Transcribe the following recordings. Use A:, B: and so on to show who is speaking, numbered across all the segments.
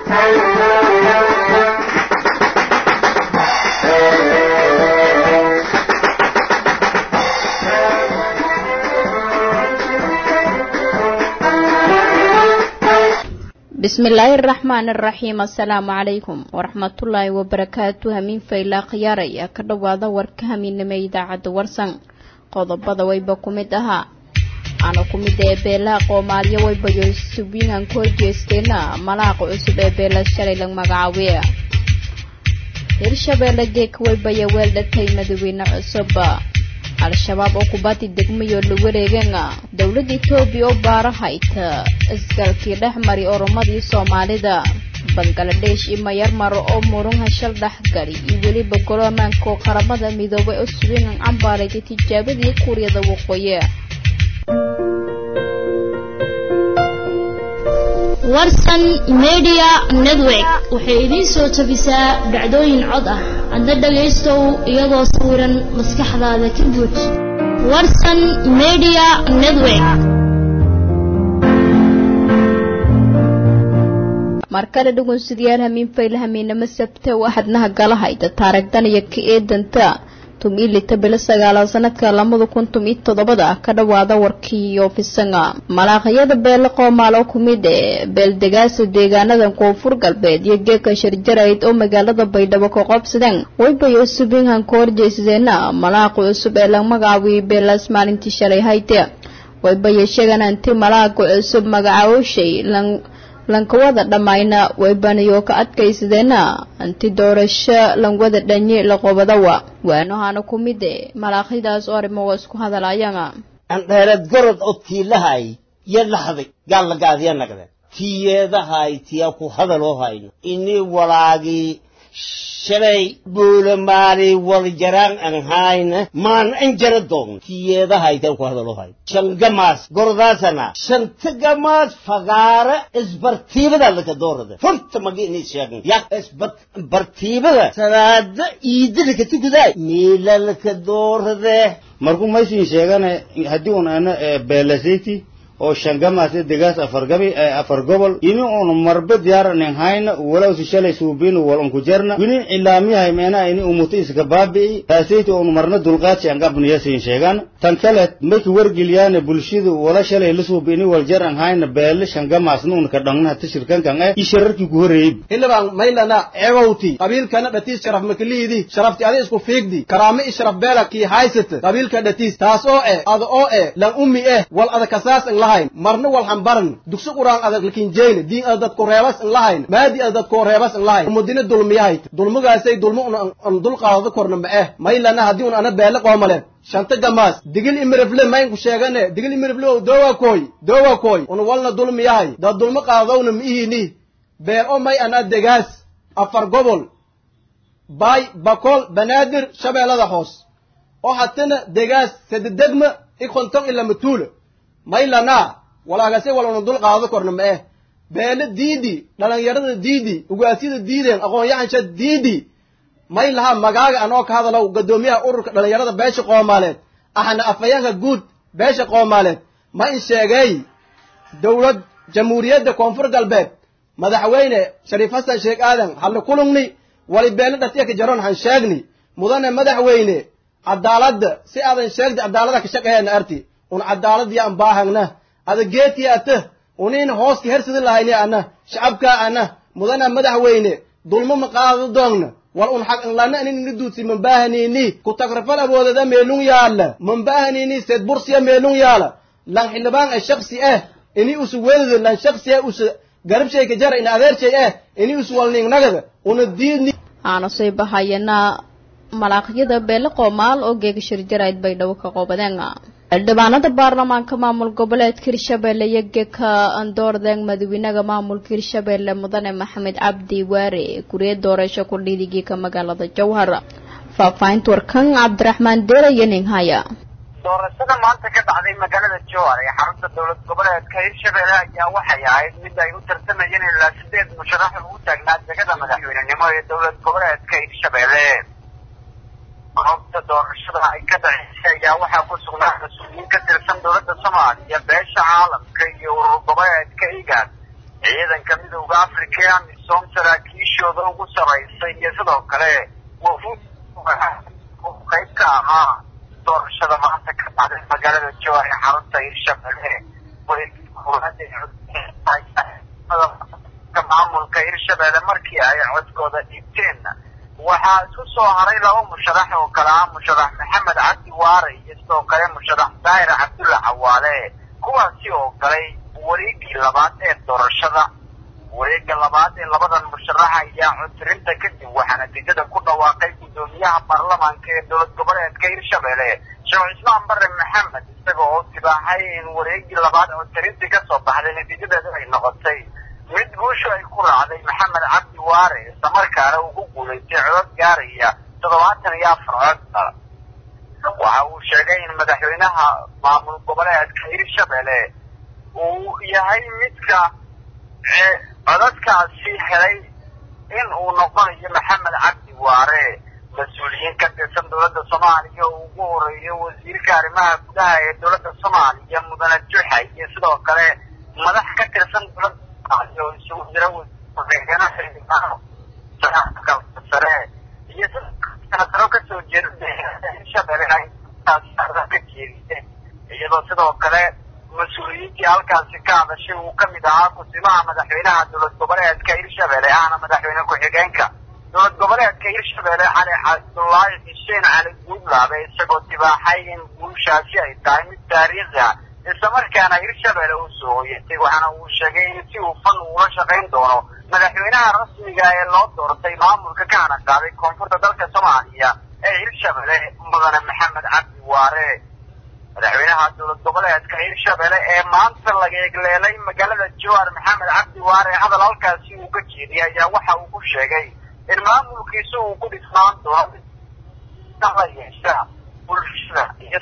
A: bismillaahi araxmaan araxiim assalaamu calaykum waraxmatullaahi wabarakaatu hamiin faylaa khiyaaraya ka dhowaada warka hamiinimo idaacadda warsan qodobada wayba ku mid ahaa ana ku mid ee beelaha qoomaaliyo waybayo subiinhan ku horjeesteena malaaqa cusub ee beela shalay lag magacaabiya hirshabeelle geeka waybaya weel dhatay madaxweyne cusub al-shabaab oo kubaddi degmayo la wareegana dowladda etoobiya oo baarahayta isgalkii dhex mari oromadii soomaalida bangaladesh iyo mayarmar oo murun hashal dhexgali iyo weliba golo ammaanka oo qaramada midoobay oo subiinhan cambaaraytay tijaabadii kuuriyada waqooyi
B: warsan media network waxay idiin soo tabisaa dhacdooyin cod ah adna dhagaystow iyadoo sawiran maskaxdaada ka buuj warsan media network
A: markale dhugunsidayaal hamiin fayla hamiinamo sabte waxadnaha galahayda taaragdan iyo ka eedanta tumilita bilo sagaalaad sanadka labada kun tumiy toddobada ka dhawaada warkii oofisanga malaaqyada beele qoomaal oo kumid ee beeldegaasa deegaanada koonfur galbeed iyo geeka sharjarayd oo magaalada baydhabo ka qoobsadeen waybay cusubinhan ka horjeysadeena malaaqa cusub ee la magacaabiyay beelaas maalintii shalay hayte waybaya sheegan anti malaaqa cusub magacaawshay lankawada dhammayna waybanayo ka adkaysadeena anti doorasho langwada dhanyi laqobadawa waanohana ku mide malaaqyadaas oo arrimo waa isku hadalaayana
C: andheereed gorod oo tiilahay iyo laxday gaallagaadiya nagde tiyeedahay tiya ku hadaloo hayno ini walaagii shalay buulamaali waljaraan an hayna maan an jara doogno tiyeedahay tiya ku hadaloo hayno shangamaas gordaasana shantagamaas fagaara isbartiibada laka doorada horta magi ini sheegn ya isbartiibada salaada iida laka tukaday miila laka doorade
D: markuu maysin sheegane haddii un ana beelasiti oo shangamaas degaas afargabi afar gobol ini un marbe diyaaranin hayna walawsi shalay suubinu wal unku jerna winin ilaamiyahay meena ini umuta iska baabi'i taasayta un marna dulqaadsi angabniyasin sheegan tan kale mayki wargeliyaane bulshadu wala shalay la suubi ini wal jer an hayna beele shangamaasna un ka dhangna hata shirkankan eh ishararkii ku horeeyey
E: hilibaan maylana eegowti qabiilkana dhatiis sharaf makaliidi sharafti adi isku fiigdi karaame i sharaf beela kii haysata qabiilka dhatiis taas oo eh ada oo eh lan ummi eh wal ada kasaas in lahayn marna wal hambaran dugsi quraan adag lakin jeyne diin ada dadku reebas in lahayn maadi ada dadku reebas in lahayn umudina dulmiyahayt dulmugaasay dulmu un dulqaadada korna ma eh maylana haddii un ana beele qoomaleed shanta gamaas digil imirifle maynku sheegane digil imirifle o dowa koy dowa koy un walna dulmiyahay dad dulmo qaadowna ma ihini beer o may ana degaas afar gobol baay bakol banaadir shabeellada hoos oo hatana degaas sadedegma i konton ila matuula maylana walaagase waluna dul qaado korna ma eh beele diidi dhalinyarada diidi ugaasyada diideen aqoon-yahansha diidi may laha magaaga anoo ka hadalow gadoomiyaha ururka dhalinyarada beesha qoomaaleed ahna afayeenka guud beesha qoomaaleed ma in sheegay dowlad jamhuuriyadda koonfur galbeed madaxweyne shariif xasan sheekh aadan hadla kulungni wali beele dhatiya ka jaroon han sheegni mudane madaxweyne cadaaladda si aadan sheegdi cadaalada ka shaqeeyana arti un cadaaladiya an baahagna ada geetiya ata unin hooska hersidi lahayni ana shacabka ana mudana madaxweyne dulmo ma qaado doogna wal un xaq inlana inin ini duudsi mambahanini ku tagrafal awoodada meelung yaala mambahanini seed bursiya meelung yaala lan xildhibaan ay shaksi ah ini usu wedada lan shaksi ah usu garabshay ka jara ina adeershay ah ini usu walningnagada una diidni
A: aana soo bahayana malaaqyada beele qoomaal oo geega shirjarayd bay dhawo ka qoobadeen xildhibaanada baarlamaanka maamul goboleedka hirshabeelle iyo geeka andoordeen madaxweynaha maamulka hirshabeelle mudane maxamed cabdi waare gurye doorasho ku dhiidigiika magaalada jowhar faahfaahinta warkan cabdiraxmaan deera iyo ninhaya
F: doorashada maanta ka dhacday magaalada jowhar ee xarunta dowlad goboleedka hirshabeelle ayaa waxay ahayd mid ay u tartamayeen ilaa sideed musharax ugu taagnaa degada madaxweynenimo ee dowlad goboleedka hirshabeelle goobta doorashada ay ka dhaceysay ayaa waxaa ku sugnaa mas-uuliyiin ka tirsan dowladda soomaaliya beesha caalamka iyo urur goboleedka igaad ciidanka midowda africa ee amis amisom saraakiishooda ugu saraysay iyo sidoo kale wafuud qayb ka ahaa doorashada maanta ka dhacday magaalada jowar ee xarunta hirshabelle maamulka hirshabelle markii ay codkooda dhiibteen waxaa isku soo haray laba musharax oo kale ah musharax maxamed cabdi waare iyo sidoo kale musharax daahir cabdulla cawaale kuwaasi oo galay wareegii labaad ee doorashada wareega labaad ee labadan musharax ayaa codtirinta kadib waxaa natiijada ku dhawaaqay guddoomiyaha baarlamaanka ee dowlad goboleedka hirshabelle sheekh cismaan bare maxamed isaga oo tibaaxay in wareegii labaad codtirintii kasoo baxday natiijadeedu ay noqotay mid guushu ay ku raacday maxamed cabdi waare islamarkaana uu ku guulaystay codod gaaraya toddobaatan iyo afar cod waxa uu sheegay in madaxweynaha maamul goboleedka hirshabelle uu yahay midka codadkaasi helay in uu noqonayo maxamed cabdi waare mas-uuliyiin ka tirsan dowladda soomaaliya oo ugu horeeyo wasiirka arrimaha gudaha ee dowladda soomaaliya mudane juxa iyo sidoo kale madax ka tirsan dowladda soomaaliya oo isugu jira sare iyo senataro kasoo jeeda hirshabelle ay ka jeediseen iyadoo sidoo kale mas-uuliyiintii halkaasi ka hadashay uu ka mid ahaa kusimaha madaxweynaha dowlad goboleedka hirshabelle ahna madaxweyne ku-xigeenka dowlad goboleedka hirshabelle cali cabdullaahi xuseen cali guudlaabe isagoo tibaaxay in guushaasi ay tahay mid taariikhi ah islamarkaana hirshabelle uu soo hoyatay waxaana uu sheegay in si hufan uula shaqayn doono madaxweynaha rasmiga ee loo doortay maamulka ka hana qaaday koonfurta dalka soomaaliya ee hirshabelle mudane maxamed cabdi waare madaxweynaha dowlad goboleedka hirshabelle ee maanta laga egleelay magaalada jowar maxamed cabdi waare hadal halkaasi uu ka jeediyay ayaa waxa uu ku sheegay in maamulkiisa uu ku dhisnaan doono la yeesha bulshada iyo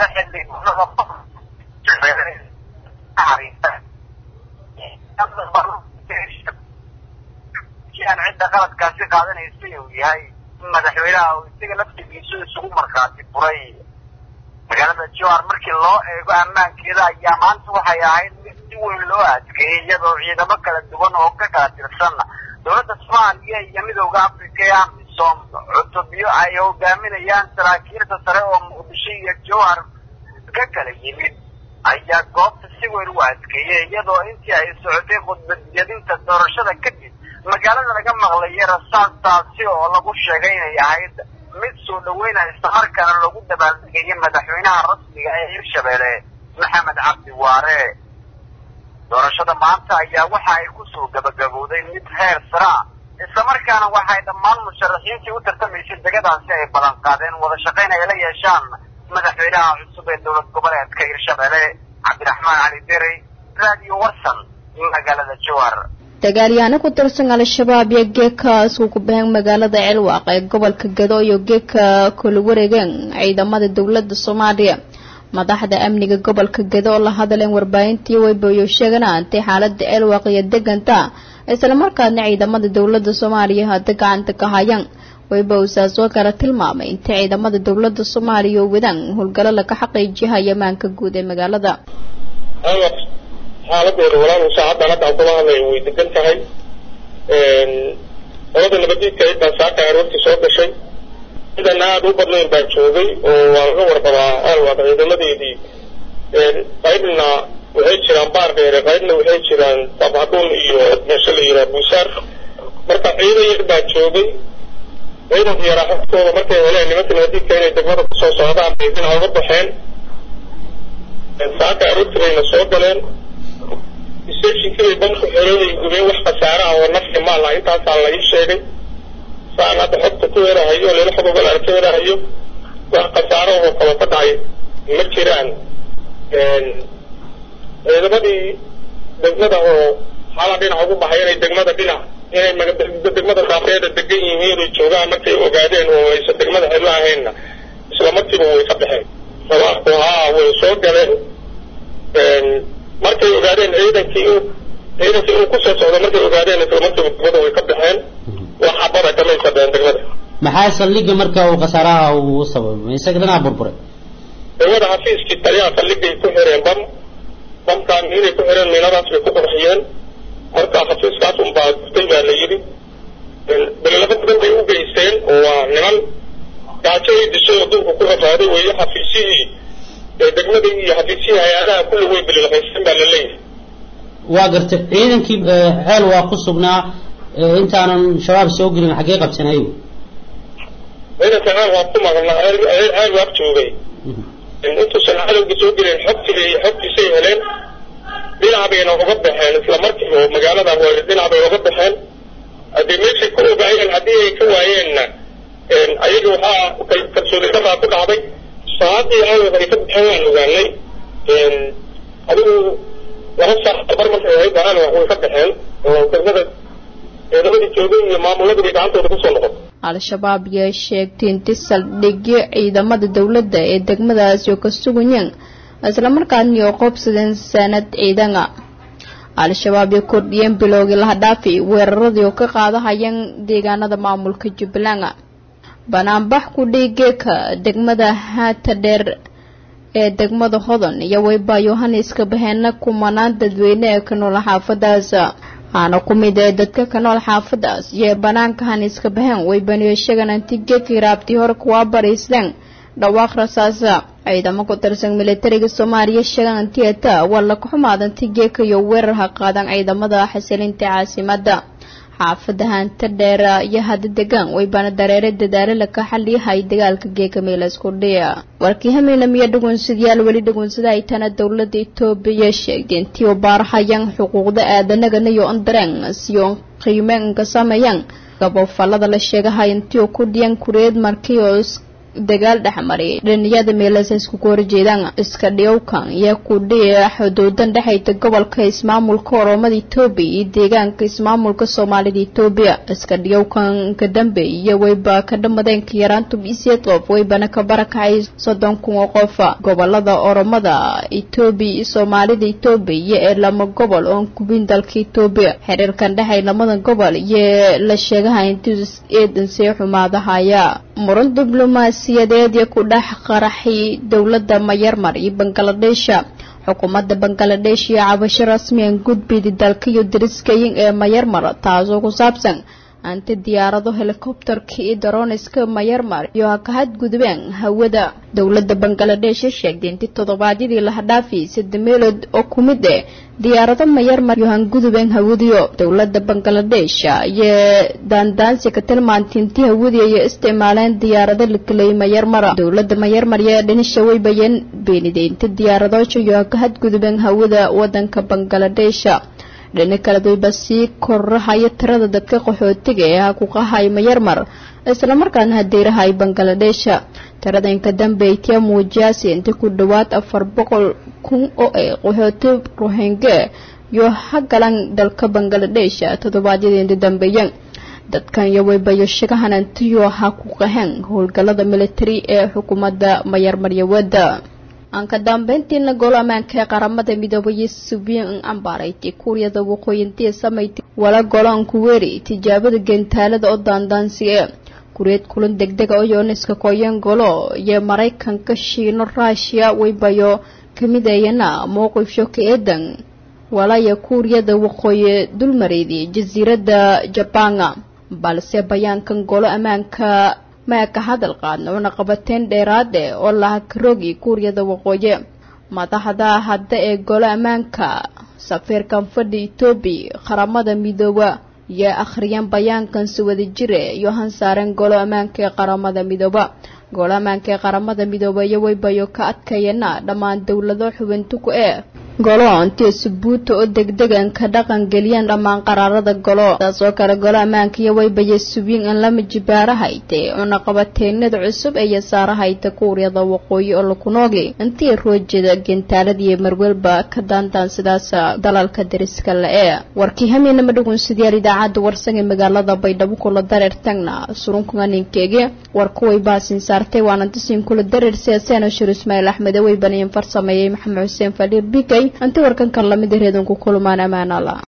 F: aan cidda qaladkaasi qaadanaysa uu yahay madaxweynaha uu isaga laftigiisu isugu markhaati furay magaalada jowar markii loo eego ammaankeeda ayaa maanta waxay ahayd mid si weyn loo adkeeyey iyadoo ciidamo kala duwan oo ka kala tirsan dowladda soomaaliya iyo midowda africa ee amisom cutubyo ay hogaaminayaan saraakiilta sare oo muqdisho iyo jowhar ka kala yimid ayaa goobta si weyn u adkeeyey iyadoo intii ay socotay khudbadiyadinta doorashada kadib magaalada laga maqlayay rasaastaasi oo lagu sheegay inay ahayd mid soo dhaweynaya islamarkaana lagu dabaaldegayay madaxweynaha rasmiga ee hirshabelle maxamed cabdi waare doorashada maanta ayaa waxa ay kusoo gabagabowday mid heer sara islamarkaana waxay dhammaan musharaxiintii u tartamaysay degadaasi ay ballan qaadeen wada shaqayn ay la yeeshaan madaxweynaha cusub ee dowlad goboleedka hirshabelle cabdiraxmaan cali derey radio warsan magaalada jowar
A: dagaalyahanno ku tirsan al-shabaab iyo geekaas uu ku baheen magaalada ceelwaaq ee gobolka gado iyo geeka kula wareegeen ciidamada dowladda soomaaliya madaxda amniga gobolka gado oo la hadleen warbaahintii weyboyo sheegana antay xaalada ceelwaaq iyo deganta islamarkaadna ciidamada dowladda soomaaliya hadda gacanta ka hayaan weybosaas oo kale tilmaamay intay ciidamada dowladda soomaaliya oo wadaan howlgalo laga xaqiijihaya maanka guud ee magaalada
G: xaaladooda walaalhu saacaddan hadda aan kula hadlayo way degan tahay qolada nabadiidka ciddaa saaka aroortii soo gashay ciidan aada u badnayn baa joogay oo waa laga warqabaa alwaaq ciidamadeedii qaybna waxay jiraan baar dheere qaybna waxay jiraan dabhadhuun iyo meesha la yiraa buusaar marka ciidan yar baa joogay ciidanka yaraa xogtooda markay heleen nimanka nabadiidka inay degmada kusoo socdaan bay dhinaca uga baxeen saaka aroortii bayna soo galeen receptionkibay banku xereeday gubeen wax khasaare ah oo nafci maal ah intaasaa la ii sheegay saan hadda xogta ku herahayo leela xog ogal aan ka herahayo wax khasaare oo kaba ka dhacay ma jiraan ciidamadii degmada oo xala dhinac ugu baxay inay degmada dhinac inay degmada daafeeda degan yihiin ay joogaan markay ogaadeen oo aysan degmada cidlo ahaynna isla markiiba way ka baxeen sabaabku haa way soo galeen markay ogaadeen ciidankii uu ciidankii uu kusoo socdo markay ogaadeen isla markiiba degmada way ka baxeen wax xabada kamay fadheen degmada
H: maxaa saldhigga marka uu khasaaraha uu sababay isaga dhanaa burburay
G: degmada xafiiskii taliyaha saldhiggay ku xireen bam bamkaan inay ku xireen miinadaas bay ku qurxiyeen marka xafiiskaas unbaa gutay baa la yidhi balilaba badan bay u geysteen oo waa niman gaajo ay dishay oo dulka ku rafaaday weeye xafiisyihii degmadii iyo xafiisyihii hay-adaha kulli way balilaqaysteen baa la leeyahay
H: waa gartay ciidankii ceel waa ku sugnaa intaanan shabaab soo gelin xaggee qabsanayo
G: ciidanka ceel waa ku maqnaa ceel waa joogay intuusan cadowga soo gelin xogtii xogtiisay heleen dhinac bayna uga baxeen isla markiiba oo magaalada dhinac bay uga baxeen haddii meeshay ku ogaayeen haddii ay ka waayeenna ayaga waxaa kalsooni daraa ku dhacday saacadii cadowga ay ka baxeen waan ogaanay adigu laba saac bar markay ahayd baan way ka baxeen oo degmada ciidamadii joogay iyo maamuladii bay gacantooda kusoo noqotay
A: al-shabaab yaa sheegtay inti saldhigyo ciidamada dowladda ee degmadaasi oo ka sugayeen islamarkaasna oo qoobsadeen sanad ciidana al-shabaab ay kordhiyeen bilowgii laha dhaafi weeraradii oo ka qaadahayeen deegaanada maamulka jubbaland banaanbax ku dhiigeeka degmada haata dheer ee degmada hodan iyo wayba yohaneska baheena kumanaan dadweyne ee ka nool xaafadaas aana ku mid ee dadka ka nool xaafadaas iyo banaanka haniska baheen way baniyo sheegan antigeekii raabtii hore kuwaa baraysleen dhawaaq rasaasa ciidamo ku tirsan militariga soomaaliya sheegan antieta waa la kaxumaad antigeeka iyo weerar ha qaadan ciidamada xasilinta caasimada xaafada hanta dheera iyo hada degaan waybana dareere dadaalo laka xaliyahay dagaalka geeka meelasku dhiya warkii hameena miyo dhugunsidyaal weli dhugunsada ay tana dowlada etoobiya sheegtay intii u baarahayaan xuquuqda aadanagana iyo ondareen siyo qiimeenka sameeyaan gabofalada la sheegahay intii ku dhiyan kureed markii oo dagaal dhexmariyay dhaniyada meelasa iskugu horjeedaan iska dhiyowkan iyo kudhiya xuduudan dhexayta gobolka ismaamulka oromada etoobiya iyo deegaanka ismaamulka soomaalida etoobiya iska dhiyowkan ka dambe iyo wayba ka dhamadeen ka yaraantu bisiyeed qof waybana ka barakacay soddon kun oo qof gobolada oromada etoobiya iyo soomaalida etoobiya ee lama gobol oon kubin dalka etoobiya xiriirkan dhexay lamada gobol iyo la sheegaha intii eedan see xumaadahaya muran diblomaasiyadeed iyo ku dhex qaraxay dowladda mayarmar iyo bangaladeesha xukuumadda bangaladesh iyo cabasho rasmiyan gudbidi dalka iyo dariskayin ee mayarmar taasoo ku saabsan anti diyaarado helikobterka iyo daroniska mayarmar iyo ha ka hadgudbeen hawada dowladda bangaladesh sheegtay intii toddobaadyadii laha dhaafiyay sadde meelood oo ku mid eh diyaarado mayarmar iyo hangudubeen hawadiyo dowladda bangaladesh iyo daandaansi ka tilmaantay intii hawadiya iyo isticmaaleen diyaarado lakelay mayarmara dowladda mayarmar iyo dhinisha way bayeen beeniday inta diyaaradoosha iyo ha ka hadgudubeen hawada wadanka bangaladesh dhini kale wayba sii korahaya tirada dadka qaxootiga ee ha ku qahay mayarmar islamarkaana hadeerahay bangaladesh tirada inka dambe itiya muujiyaasi inta ku dhawaad afar boqol kun oo ay qaxooti rohingya iyo ha galan dalka bangaladesh toddobaadyadii dambeeyeen dadkan iyo waybayo shagahan antiyo ha ku qaheen howlgalada militari ee xukuumadda mayarmaryawada aan ka dambeyntiina golo ammaanka ee qaramada midoobay subiin ambaarayti kuuriyada waqooyintii samayti wala goloan kuweeri tijaabada gentaalada oo daandaansi ee kureed kulan degdega oo yooniska koyan golo iyo maraykanka shiino ruushiya waybayo kamidayana mowqifsho ka eedan walaya kuuriyada waqooyi dulmareedii jasiiradda jabanga balse bayaankan golo ammaanka maa ka hadal qaadna una qabateen dheeraade oo laha karoogi kuuriyada waqooyi madaxda hadda ee golo ammaanka safiirkan fadhi etoobiya qaramada midooba iyo akhriyeen bayaankan si wada jire iyo hansaareen golo ammaanka ee qaramada midooba golo ammaanka ee qaramada midooba iyo waybayo ka adkayana dhammaan dowlado xubintu ku ee golo intii subuuta oo degdegan ka dhaqan geliyeen dhammaan qaraarada golo taasoo kale golo ammaanka iyo waybaye subiin in lama jibaarahayte cunaqabateenada cusub ee yasaarahayta kuuriyada waqooyi oo lakunoogi intii roojada gentaaladiiyo marwelba ka daandaan sidaas dalalka dariska la-ee warkii hamiinama dhugunsidayaal idaacadda warsan ee magaalada baydhabo kula dareer tagna surunkuganinkeegi warkuway baasin saartay waana disiin kula dareer siyaaseen shir ismaaciil axmed way baniyin farsameeyey maxamed xuseen faliir bikay inti warkankan lamid reedan ku kulmaan ammaan allah